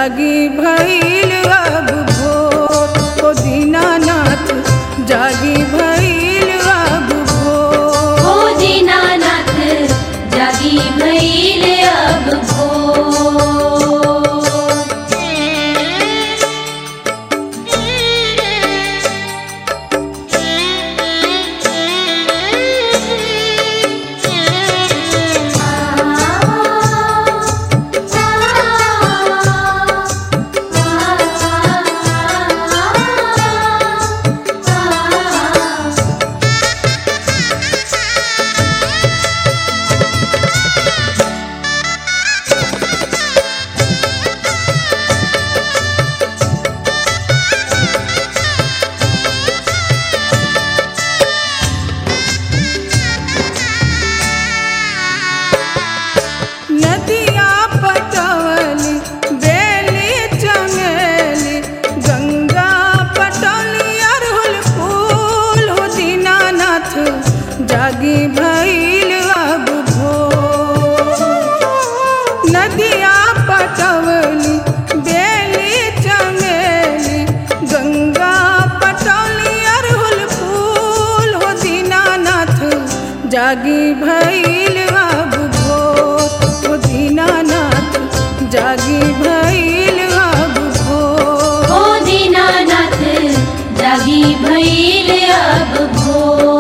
जागी भइल अब भोर ओ दीनानाथ जागी भइल अब भोर हो दीनानाथ जागी भइल अब भोर नदिया पटवली बेली चमेली गंगा पटौली अरहुल फूल हो दीनानाथ जागी भइल अब भोर नदिया पटवली बेली चमेली गंगा पटौली अरहुल फूल हो दीनानाथ जागी भइल अब भोर हो दीनानाथ जागी भइल अब भोर हो दीनानाथ जागी भइल अब भोर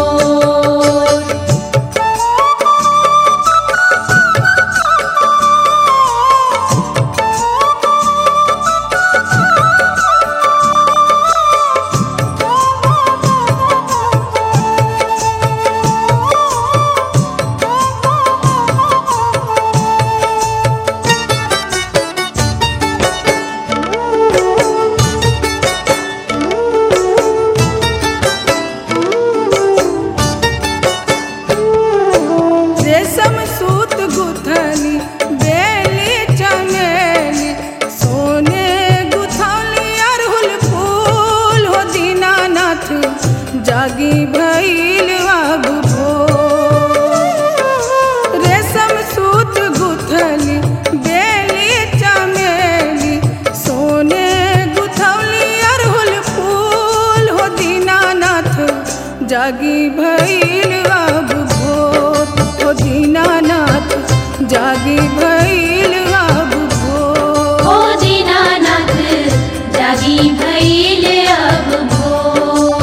रेशम सूत गुथली बेली चमेली सोने गुथली अरहुल फूल हो दीनानाथ जागी भइल अब भोर रेशम सूत गुथली बेली चमेली सोने गुथली अरहुल फूल हो दीनानाथ जागी भइल अब भोर हो दीनानाथ जागी भइल अब भोर हो दीनानाथ जागी भइल अब भोर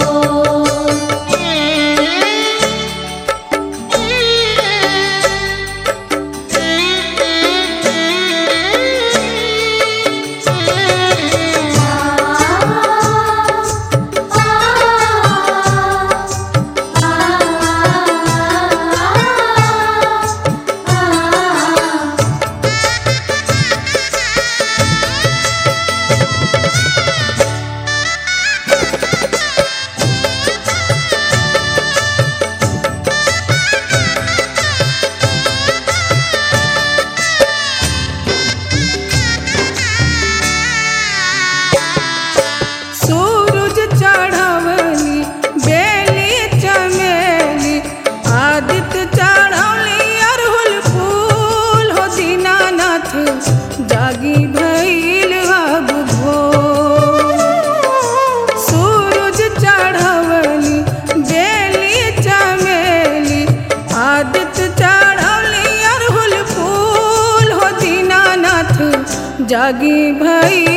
सूरज चढ़वली बेली चमेली आदित्य चढ़ौली अरहुल फूल हो दीनानाथ जागी भइल अब भोर सूरज चढ़वली बेली चमेली आदित्य चढ़ौली अरहुल फूल हो दीनानाथ जागी भइल